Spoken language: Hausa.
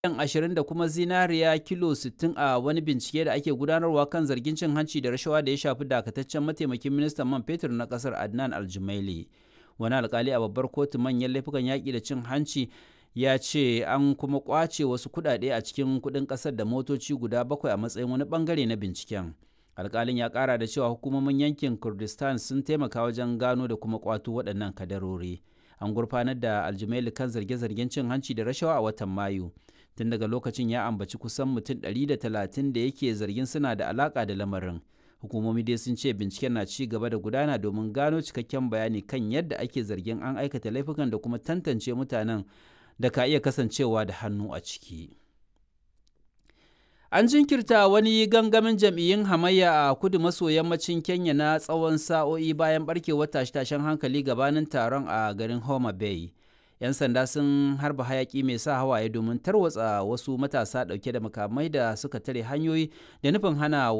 ashirin da kuma zinariya kilo 60 a wani bincike da ake gudanarwa kan zargin cin hanci da rashawa da ya shafi dakataccen mataimakin ministan man fetur na kasar adnan aljumaili wani alkali a babbar kotu manyan laifukan yaƙi da cin hanci ya ce an kuma kwace wasu kuɗaɗe a cikin kuɗin ƙasar da motoci guda bakwai a matsayin wani ɓangare na binciken alkalin ya ƙara da cewa hukumomin yankin kurdistan sun taimaka wajen gano da kuma kwato waɗannan kadarori an gurfanar da aljumaili kan zarge-zargen cin hanci da rashawa a watan mayu tun daga lokacin ya ambaci kusan mutum 130 da yake zargin suna da alaka da lamarin hukumomi dai sun ce binciken na ci gaba da gudana domin gano cikakken bayani kan yadda ake zargin an aikata laifukan da kuma tantance mutanen da ka iya kasancewa da hannu a ciki an jinkirta wani gangamin jam'iyyun hamayya a kudu maso yammacin kenya na tsawon sa'o'i bayan barkewar tashe-tashen hankali gabanin taron a garin homa bay 'yan sanda sun harba hayaki mai sa hawaye domin tarwatsa wasu matasa dauke da makamai da suka tare hanyoyi da nufin hana